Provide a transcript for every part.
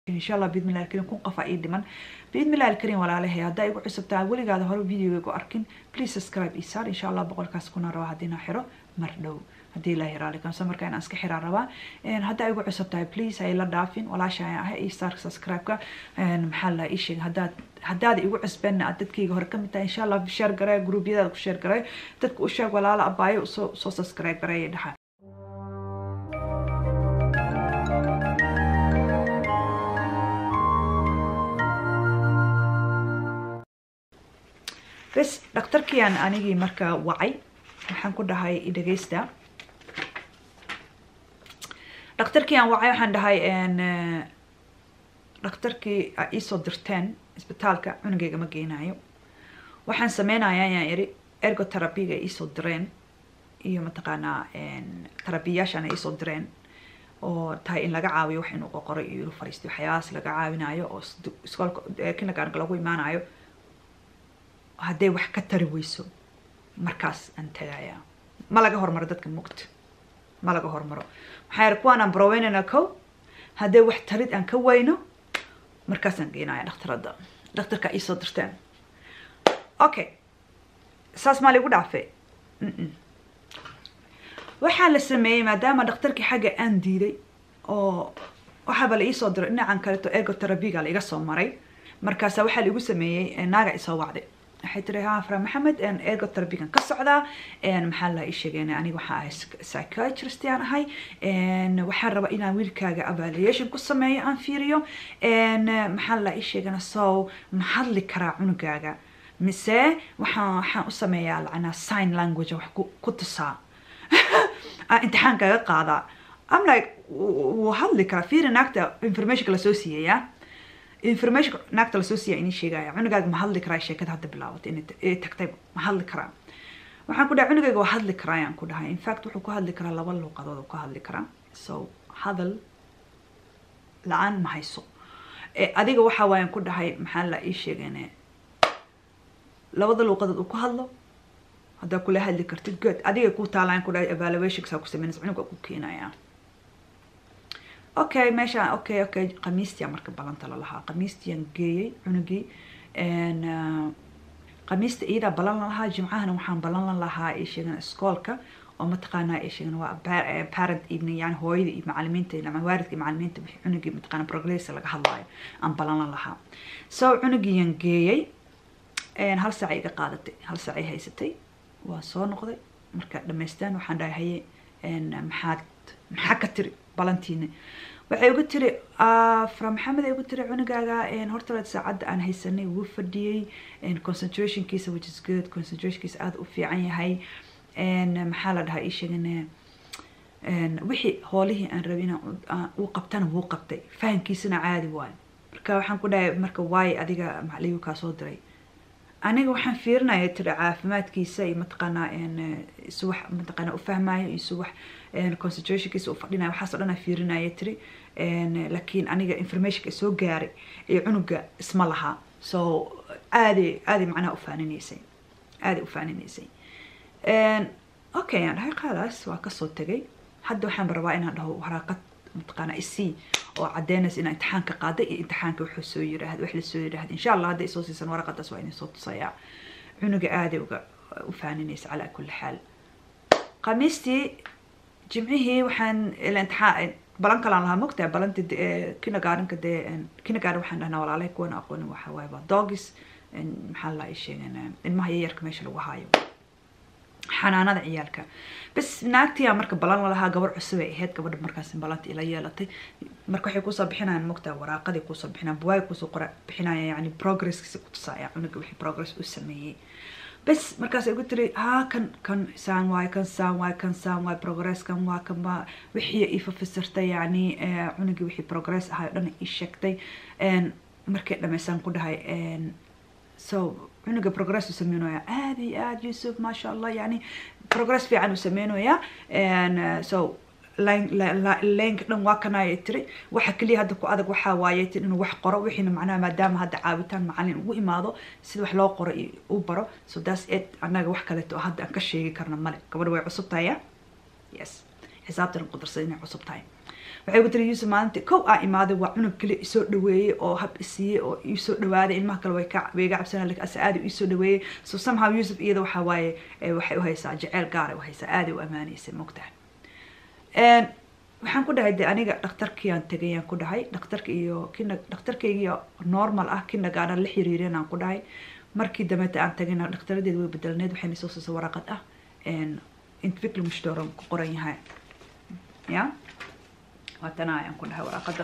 insha allah biidmillahi alkarim kun qof aa ii dhiman biidmillahi alkarim walaalahay haddaa igu cusubtaa weligaada hore videoga arkin please subscribe ii saar insha allah boqolkaas kuna rabaa haddii naa xiro mar dhow haddii ilaahi raali kamse marka inaan iska xiraa rabaa haddaa igu cusub tahay please hay la dhaafin walaasha ayaan ahay ii saar subscribe-ka maxaa la ii sheeg haddaad haddaad igu cusbeenna aad dadkayga hore kamid tahay insha allah share garee gruubyadaada ku share garee dadka u sheeg walaala abaayo soo soo subscribe gareeya dhaxa bes dhaktarkiiaan anigii markaa wacay waxaan ku dhahay dhegeysta dhaktarkii aan wacay waxaan dhahay dhaktarkii a iisoo dirteen isbitaalka cunugeyga ma geynayo waxaan sameynayaa ayaan iri ergoterabiga iisoo direen iyo mataqaanaa terabiyaashaan ay iisoo direen oo tahay in laga caawiyo wax inuu qoqoray iyo inuu fariisto waxyaabahaas laga caawinayo oo iskoolka kindergartenka lagu imaanayo hadday wax ka tari weyso markaas aan tagayaa ma laga hormaro dadka mugta ma laga hormaro maxaa yar kuwaan aan baroweynayna kow hadday wax tarid aan ka weyno markaasaan geynaya dhakhtaradda dhakhtarka iisoo dirteen okay saas maa ligu dhaafe waxaa la sameeyey maadaama dhakhtarkii xagga aan diiday oo waxaaba la iisoo diray dhinacan kaleto ergoterabiga la iga soo maray markaasa waxaa la igu sameeyey naaga isoo wacday waxay tiri ha fra maxamed ergoterabigan ka socdaa maxaa la ii sheegeen aniga waxaa ahay psychiatrist aan ahay waxaan rabaa inaan wiilkaaga evaluation ku sameeyo aan fiiriyo maxaa la ii sheegana so ma hadli karaa cunugaaga mise waxaan waxaan u sameeyaa lacnaa sign language wax ku tusaa imtixaan kaga qaadaa am like wuu hadli karaa fiiri naagta informationka lasoo siiyaya information naagta lasoo siiya inii sheegaya cunugaaga ma hadli karaa sheekada hadda bilaabatay inay tagtay ma hadli karaa waxaan ku dhahay cunugayga waa hadli karaa ayaan ku dhahay infact wuxuu ku hadli karaa laba luuqadood uu ka hadli karaa so hadal la-aan ma hayso adiga waxaa waayaan ku dhahay maxaa la ii sheegeen labada luuqadood uu ku hadlo haddaa kula hadli kartid good adiga ku taalaan ku dhahay evaluationsaa ku sameynaysa cunuga ku keenaya okay meeshaan okay okay khamiistia marka balanta lalahaa khamiistiaan geeyey cunugii khamiista iyadaa balan la lahaa jimcahana waxaan balan la lahaa ay sheegan iskoolka oo mataqaanaa ay sheegan waa parent evening yani hooyada iyo macalimiinta waalidka iyo macalimiinta wixii cunugii mataqaana progress laga hadlaayo aan balan la lahaa so cunugiiyan geeyey hal saac iga qaadatay hal saac ay haysatay waa soo noqday marka dhamaystaan waxaan dhahay haye maxaad maxaa ka tiri balantiina waxay ugu tiri fra maxamed ay ugu tiri cunugaaga horta saacadda aan haysanay wuu fadhiyey concentrationkiisa which is good concentrationkiisa aada u fiican yahay maxaa la dhahaa ii sheegan wixii hoolihii aan rabay inaan uu qabtana wuu qabtay fahamkiisana caadi waayo marka waxaan ku dhahay marka waaye adiga macaligu kaa soo diray aniga waxaan fiirinaya tiri caafimaadkiisa iyo mataqaanaa isu wax mataqaanaa u fahmayo iyo isu wax concentrationkiisa u fadhinayo waxaas o dhan aan fiirinaya tiri laakiin aniga informationka soo gaaray iyo cunuga isma lahaa so aaday aaday macnaha ufaaninaysay aaday ufaaninaysay okay aan dhahay qaadaas waa kasoo tegay hadda waxaan rabaa inaan dhaho waraaqad mataqaanaa isii oo cadeynaysa inaa imtixaanka qaaday iyo imtixaanka wuxuu soo yiraahda wax lasoo yiraahda insha allah hadday soo siisan waraqadaas waa idin soo tusayaa cunuga aaday uga u faaninaysa calaa kulli xaal khamiistii jimcihii waxaan imtixaan balan kalaan lahaa mogtaa balanti kindergartenka dee kindergarten waxaan dhahnaa walaalahay kuwana aqoonin waxa waaye waa dogis maxaa la sheegan ilmaha yayarka meesha lagu haayo xanaanada ciyaalka bas naagtiyaa marka balan lalahaa gabar cusub ay ahayd gabadha markaas balanta ila yeelatay marka waxay kusoo bixinayaan mogtaa waraaqadii kusoo bixinayaan buwaay kusoo qora bixinaya yani progresskiisa kutusaya cunuga wixii progress u sameeyey bas markaas ay ugu tiri haa kan kan saan waay kan saan waay kan saan waay progress kan waa kan waa wixii ifafisirtay yani cunugii wixii progress ahay o dhan ii sheegtay markay dhamaysaan ku dhahay so cunuga progress u sameynaya aad iyo aad yusuf maasha allah yani progress fiican u sameynaya so leenka dhan waa kanaya tiri waxa keliya hadda ku adag waxaa waaye tin inuu wax qoro wixiina macnaha maadaama hadda caawitaan macalin ugu imaado sida wax loo qoro u baro so that's it annaga wax kaleeto oo hadda aan ka sheegi karna male gabadha way cusub tahay ya yes xisaabtan qudarsada inay cusub tahay waxay ku tiri yuusuf maalintii kow aa imaaday waa cunug kale isoo dhaweeyey oo hab isiiyey oo iisoo dhawaaday ilmaha kale way ka way iga cabsanaa lakin ase aada iisoo dhaweeyey so somehow yuusuf iyada waxaa waaye waxay u haysaa jeceyl gaaray u haysaa aaday u amaaneysay mogtahay waxaan ku dhahay de aniga dhakhtarkiiaan tegayaan ku dhahay dhakhtarka iyo kina dhakhtarkaygiio normal ah kinagaana la xiriireen aan ku dhahay markii dambeeta aan tagayna dhakhtaradeed way bedelneed waxayna soo siisay waraqad ah infikl mushdoran ku qoran yahay ya waatana ayaan ku dhahay waraqada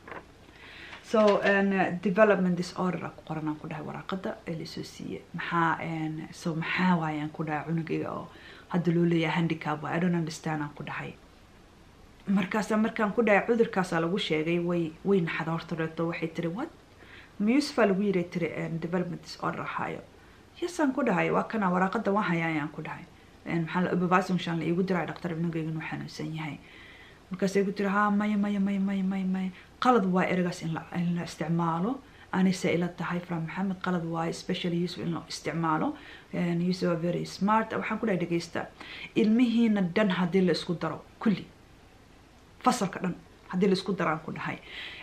so development disorder a ku qoran aan ku dhahay waraqada ee lasoo siiyey maxaa so maxaa waayaan ku dhahay cunugayga oo hadda loo leeyahay handicap waay i don't understand aan ku dhahay markaasa markaan ku dhahay cudurkaasaa lagu sheegay way way naxda horta reeto waxay tiri what musefa lagu yiri tiri development disorder ahaayo yasaan ku dhahay waa kana waraaqada waan hayaa ayaan ku dhahay maxaa la ubabasonshan la iigu diray dhaktar cunugayga inuu xanuunsan yahay markaasay ku tiri ha maya maya maya maya maya maya qalad waa eragaas in la in la isticmaalo anise ila tahay from maxamed qalad waaye especially yusuf in la isticmaalo yusuf are very smart waxaan ku dhahay dhegeysta ilmihiina dhan haddii la isku daro kulli fasalka dhan haddii la isku daro aan ku dhahay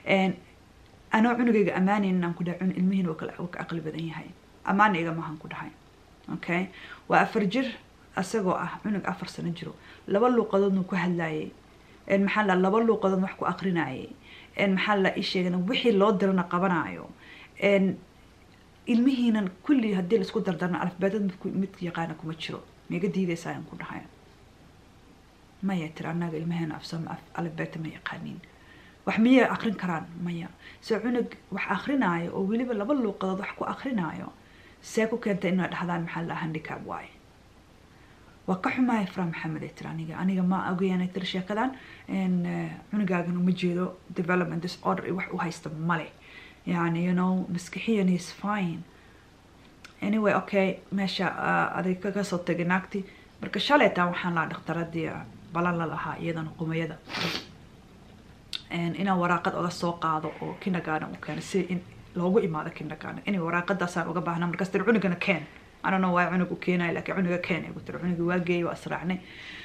anoo cunugayga ammaanayn aan ku dhahay ilmihiina waa ka aqli badan yahay ammaan iga maahan ku dhahay okay waa afar jir isagoo ah cunug afar sano jiro laba luuqadoodna ku hadlaayay maxaa la laba luuqadood wax ku aqrinayay maxaa la ii sheegana wixii loo dirana qabanaayo ilmihiinan kulli haddii laisku dardarna alfabeetad mid yaqaana kuma jiro miga diidaysa ayaan ku dhahay maya tiri annaga ilmaheena afsama alfabeeta ma yaqaaniin wax miyay aqrin karaan maya se cunug wax akrinaayo oo weliba laba luuqadood wax ku akrinaayo see ku keentay inaa dhahdaan maxaa la handicap waaye waa ka xumahay fra maxamed ay tiri aniga aniga ma ogayaanay tiri sheekadan cunugaagan uma jeedo development disorder wax u haysta male yani you know maskixiyan is fine anyway okay meesha aday kaga soo tagay naagti marka shalaytaan waxaan lahaa dhakhtaradii balan la lahaa iyadana qumayada inaan waraaqad oga soo qaado oo kindergarden u keeno si in loogu imaado kindergarden inay waraaqadaasaan uga baahnaa markaas tiri cunugana keen anano waa cunug u keenaya laakiin cunuga keen igu tiri cunugii waa geeyay waa israacnay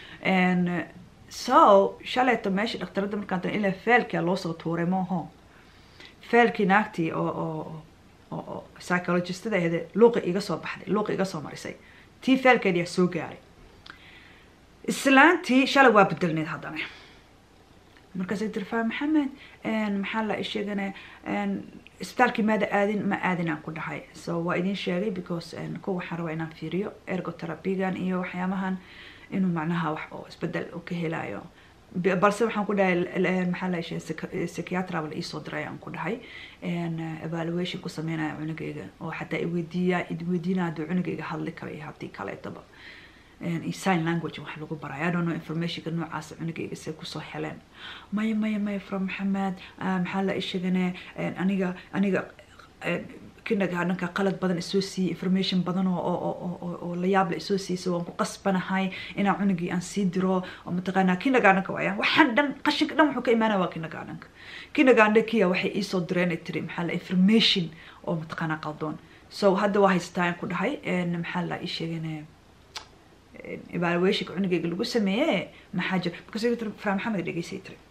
so shalayto meesha dhakhtaradda markaan tahay ilaa feelkia loosoo tuuray mooho feelkii naagtii oo oo oo psychologistada ahde luuqi iga soo baxday luuqi iga soo marisay tii feelkeediyaa soo gaaray islaantii shalay waa bedelneed haddana markaasay tiri faa maxamed maxaa la sheegana isbitaalkii maada aadin ma aadin aan ku dhahay so waa idin sheegay because ko waxaan rabaa inaan fiiriyo ergoterabigan iyo waxyaabahan inuu macnaha wax oo isbedel u ka helayo balse waxaan ku dhahay maxaa la sheegay psychiatra la iisoo diray aan ku dhahay evaluation ku sameynaya cunugayga oo xataa iweydiiya idweydiina hadduu cunugayga hadli kara iyo haddii kaleetaba sign language wax lagu baray i don't know informationka noocaas cunugayga se kusoo heleen maya maya maya from maxamed maxaa la ishegane aniga aniga kindergardenka qalad badan isoo siiyey information badan oo la yaab la isoo siiyey waan ku qasbanahay inaan cunugii aan sii diro oo mataqaanaa kindergardenka waaya waxaan dhan qashinka dhan wuxuu ka imaanaya waa kindergardenka kindergardenkiya waxay iisoo direen ay tiri maxaa la information oo mataqaanaa qaldoon so hadda waa haystaa aan ku dhahay maxaa la ii sheegane evaluationka cunugayga lagu sameeye maxaa jira markaas tiri fra maxamed dhegeysay tiri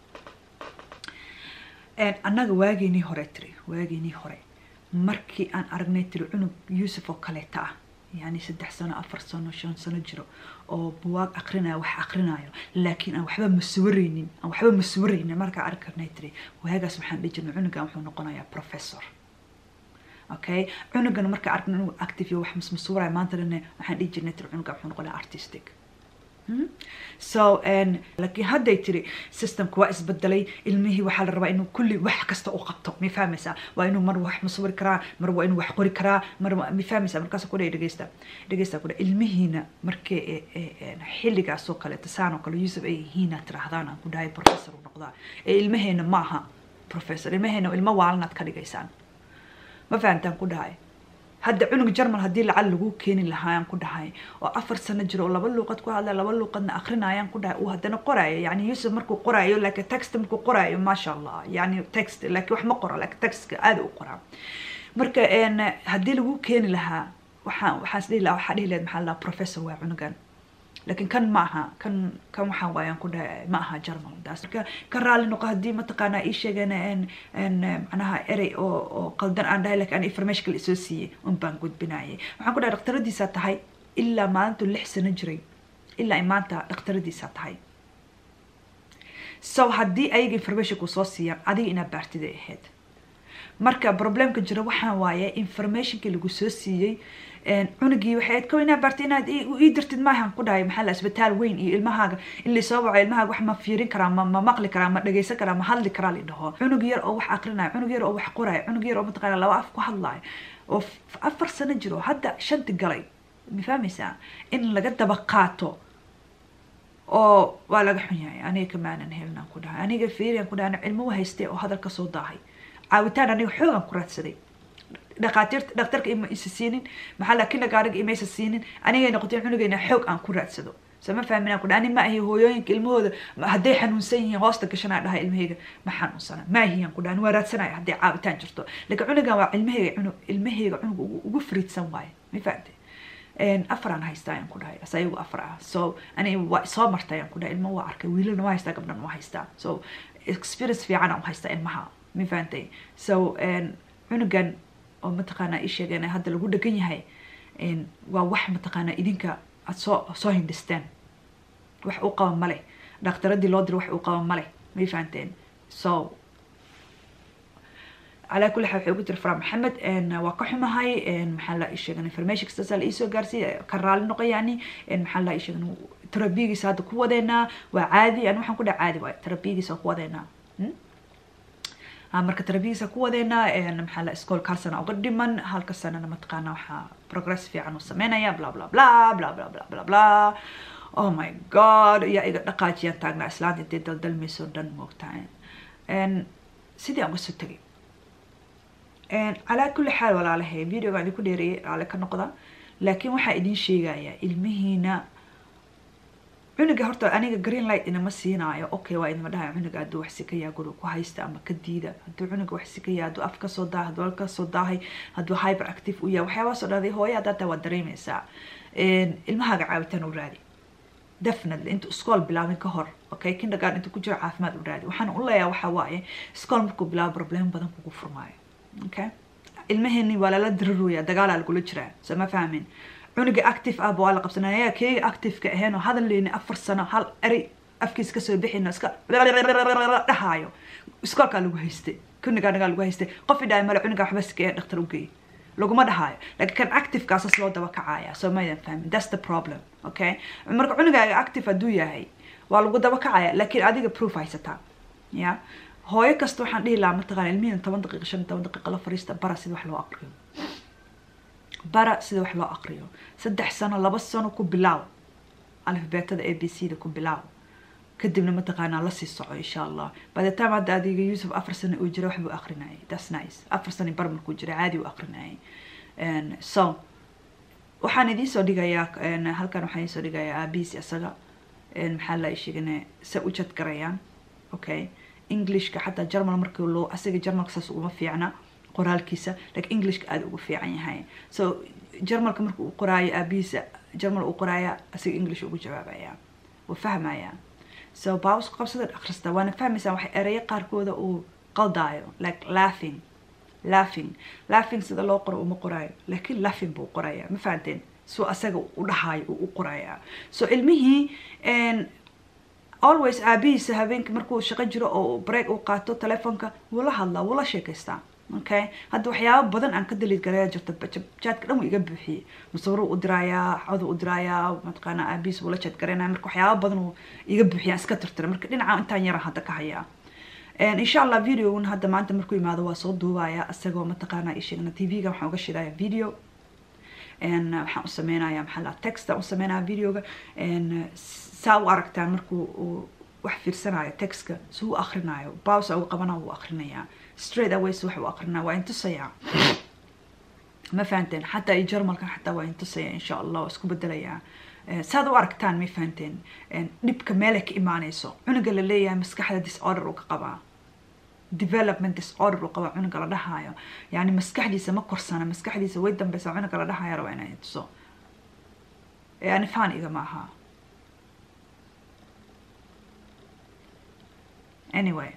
annaga waageenii hore tiri waageenii hore markii aan aragnay tiri cunug yuusuf oo kaleeta ah yani saddex sano afar sano shan sano jiro oo buwaag aqrinayo wax aqrinayo laakiin aan waxba masuwareynin aan waxba masuwareynin markaa arki karnay tiri waagaas waxaan dhihi jirnay cunugan wuxuu noqonayaa professor okay cunugan markaa arkna inuu active iyo wax masmasuuraya maanta dhane waxaan dhihi jirnay tiri cunugan wuxuu noqonayaa artistic so laakiin hadday tiri systemka waa isbedelay ilmihii waxaa la rabaa inuu kulli wax kasta u qabto ma fahmaysaa waa inuu mar wax masawiri karaa mar waa inuu wax qori karaa mar ma fahmaysaa markaas ku dhahay dhegeysta dhegeysta ku dhahay ilmihiina markii xilligaas oo kaleeto saan oo kale yuusuf ay yihiina tiraahdaan aan ku dhahay professor u noqdaa ee ilmaheena maaha professor ilmaheena ilmo waalanaad ka dhigaysaan ma fahamtaan ku dhahay hadda cunug jarmal haddii lacal lagu keeni lahaayaan ku dhahay oo afar sano jiro oo laba luuqad ku hadla laba luuqadna akrinayaan ku dhahay uu haddana qoraayo yani yuusuf markuu qoraayo laakiin text markuu qoraayo maasha allah yani text laakiin wax ma qoro laakiin textka aada u qoraa marka haddii lagu keeni lahaa waxaan waxaan isdhihi lahaa waxaa dhihi lahayd maxaa la professor waa cunugan laakiin kan ma aha kan kan waxaan waayaan ku dhahay ma aha jarmal daas marka ka raali noqo haddii mataqaanaa ii sheegeen n n macnaha erey oo oo qaldan aan dhahay laakiin aan information kale isoo siiyey un baan gudbinayay waxaan ku dhahay dhakhtaradiisaa tahay ilaa maalintu lix sano jiray ilaa ay maanta dhakhtaradiisaa tahay so haddii ayaga informationku soo siiyaan adiga inaad baartiday ahayd marka problemka jira waxaan waaye informationkii lagu soo siiyey cunugii waxay ahayd kow inaad baartay inaad ii dirtid maahan ku dhahay maxaa la isbitaal weyn iyo ilmahaaga in laysoo waco ilmahaaga wax ma fiirin karaa ma ma maqli karaa ma dhagaysan karaa ma hadli karaa la dhaho cunug yar oo wax aqrinayo cunug yar oo wax qorayo cunug yar oo mataqaana laba af ku hadlayo oo afar sano jiro hadda shanti galay ma fahmaysaa in laga daba qaato oo waa laga xun yahay aniga kamaanan helnaan ku dhahay aniga fiiriyan ku dhahay cilmo haystay oo hadal ka soo daahay caawitaan aniga xoogan ku raadsaday dhakhaatiirta dhakhtarka ima isa siinin maxaa la kinagaariga imaysa siinin anigay noqotay cunugayna xoog aan ku raadsado soo ma fahminaan ku dhahay ani ma ahi hooyooyinka ilmahooda hadday xanuunsan yihiin hoosta gashanaa dhahay ilmahayga ma xanuunsana ma ahiyaan ku dhahay waa raadsanaya hadday caawitaan jirto laakiin cunugan waa ilmahayga cunug ilmahayga cunug ugu fariidsan waaye ma fahamtay afaraan haystaa ayaan ku dhahay as ayagu afar ah so ani waa soo marta ayaan ku dhahay ilmo waa arkay wiilana waa haystaa gabdhan waa haystaa so experience fiican aan haystaa ilmaha ma fahantay so cunugan oo mataqaanaa ii sheegeen hadda lagu dhegan yahay waa wax mataqaanaa idinka aad soo soo hindhisteen wax u qaba male dhakhtaradii loo diro wax u qaba male may fahanteen so calaa kulli xaal waxay ugu tiri fara maxamed waa ka xumahay maxaa la ii sheegan information kastaasa la iisoo gaarsiiya ka raali noqo yani maxaa la ii sheegan terabiyigiisa hadda ku wadeynaa waa caadi ani waxaan ku dhaha caadi waay terabiyigiisa waa ku wadeynaa marka terabiyigiisa ku wadeynaa maxaa la iskoolka hal sana uga dhiman halka sanana mataqaana waxaa progress fiican uu sameynaya bla bla bla bla bla bla bla bla oh my god yaa iga dhaqaajiyaan taagnaa islaanta intay daldalmayso dhan moogtahay sidii aan uga soo tegay calaa kulli xaal walaalahay videoga idinku dheereeyay raale ka noqda laakiin waxaa idin sheegayaa ilmihiina cunuga horta aniga green light inama siinaayo okay waa idima dhahay cunuga hadduu wax sikayaa guriga ku haysta ama ka diida hadduu cunuga wax sikaya hadduu af kasoo daahay hadduu al kasoo daahay hadduu hyper active u yahay waxyaabahaasoo dhahday hooya haddaa taa waad dareemaysaa ilmahaaga caawitaan u raadi definitely intu iskool bilaabin ka hor okay kindergarten intu ku jiro caafimaad u raadi waxaan u leeyahay waxaa waaye iskool markuu bilaabo problem badan kugu furmaayo okay ilmaheeni waa lala diraroya dagaalaa lagula jiraa soo ma fahmin cunuga active ah waa la qabsanaya keega activeka ahayn oo hadal leyni afar sano hal erey afkiisa kasoo bixino iska dhahaayo iskoolkaa lagu haystay kunigaanagaa lagu haystay qof idhaay male cunuga waxba sikee dhakhtar ugeey laguma dhahaayo laakiin kan activekaasas loo daba kacaya soo maydan fahmin that's the problem okay marka cunugaaga active hadduu yahay waa lagu daba kacaya laakiin adiga proof haysataa ya hooyo kasta waxaan dhihi lahaa mataqaana ilmihiina toban daqiiqa shan toban daqiiqa la fariista bara sida wax loo aqriyo bara sida wax loo aqriyo saddex sano laba sano ku bilaaw alifbeetada a b c da ku bilaaw kadibna mataqaanaa lasii soco insha allah by the time hadda adiga yuusuf afar sano uu jira waxbuu aqrinayay that's nice afar sano bar markuu jira caadi uu aqrinayay so waxaan idiin soo dhigayaa halkan waxaan idiin soo dhigayaa aabihiis isaga maxaa la sheegane se u jad garayaan okay englishka xataa germal markii loo asaga germalka saas uguma fiicna qoraalkiisa laakiin englishka aada ugu fiican yahay so germalka marka uu qoraayo aabihiisa germal uu qoraaya asaga english ugu jawaabaya wuu fahmaya so baawsku qabsada akhrista waana fahmaysaa waxay ereyo qaarkooda uu qaldaayo like laughing laughing laughing sida loo qoro uma qoraayo laakiin laughing buu qoraya ma fahanteen suu asaga u dhahaayo uu u qoraya so ilmihii always aabihiisa habeenkii markuu shaqo jiro oo break uu qaato telefoonka wula hadlaa wula sheekaystaa okay hadda waxyaabo badan aan ka daliid garaya jirto jaadka dhan wuu iga buuxiyey musawiruu u diraayaa coduu u diraayaa mataqaana aabihiis wula jaad garaynaya marka waxyaabo badan uu iga buuxiya iska tirtira marka dhinaca intaan yaran hadda ka hayaa insha allah videogun hadda maanta markuu imaado waa soo duubaya isagoo mataqaana isheegna tv-ga waxaan uga shidaya video waxaan u sameynaya maxaa la texta u sameynaya videoga saa u aragtaan markuu uu wax fiirsanayo textka si u akrinayo bawsa uga qabana wuu akrinayaa straight aways wax uu akrinaya waa intusayaa ma fahanteen xataa iyo jarmalkan xataa waa intusaya insha allah waa isku bedelayaa saad u aragtaan may fahanteen dhibka meelay ka imaanayso cunuga la leeyahay maskaxda disorder uu ka qabaa development disorder uu qabaa cunuga la dhahaayo yani maskaxdiisa ma korsana maskaxdiisa way dambeysa cunuga la dhahaayo rabaa inay tuso yani fan iga ma aha anyway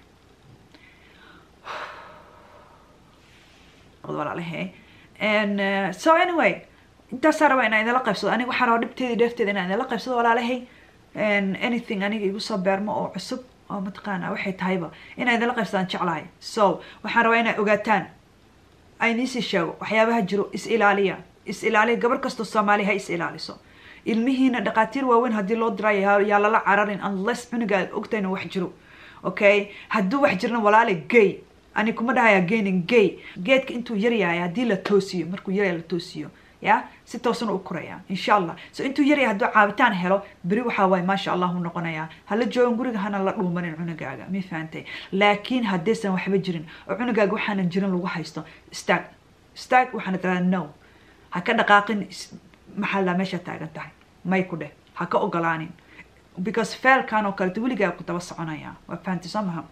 walaalahay and uh, so anyway intaasaa raba inaan idinla qaybsado aniga waxaan rabaa dhibteeda dheefteeda inaan idinla qaybsado walaalahay and anything aniga igu soo beermo oo cusub oo mataqaana waxay tahayba inaan idinla qaybsadaan jeclahay so waxaan rabaa inaad ogaataan ayniisii sheego waxyaabaha jiro is ilaaliya is ilaaliya gabar kastoo soomaaliya ha is ilaaliso ilmihiina dhaqaatiir waaweyn haddii loo dirayo yaa lala cararin unless cunuga aad ogtayna wax jiro okay hadduu wax jirna walaale gay ani kuma dhahaya gaynin gay geedka intuu yaryahay haddii la toosiyo markuu yaryahay la toosiyo ya si toosan u koraya insha allah so intuu yaryahay hadduu caabitaan helo beri waxaa waaye maasha allah u noqonayaa hala joogan guriga hana la dhuumanin cunugaaga mi fahantay laakiin haddaysan waxba jirin oo cunugaaga waxaanan jirin lagu haysto stag stag waxaana tiradaa no ha ka dhaqaaqin maxaa la meesha taagan tahay may ku dheh ha ka ogolaanin because feelkan oo kaleeto weligaa ku daba soconaya waa fahanti soo maha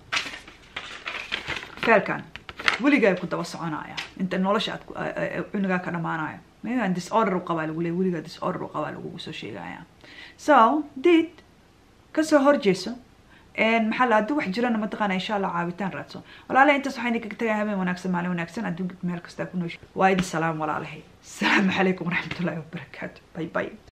feelkan weligaa ku daba soconaya inta nolosha aad cunugaa ka dhamaanaya mayaan disorder u qabaa lagu leey weligaa disorder u qabaa lagugu soo sheegaya so did kasoo horjeeso maxaa la hadduu wax jirana mataqaana insha allah caabitaan raadso walaalahay intaas waxaan idinkaga tagaya habeen wanaagsan maalin wanaagsan adduunka meel kastaa ku noosha waa idin salaam walaalahay asalaamu calaykum waraxmatullaahi wabarakaatu bay bay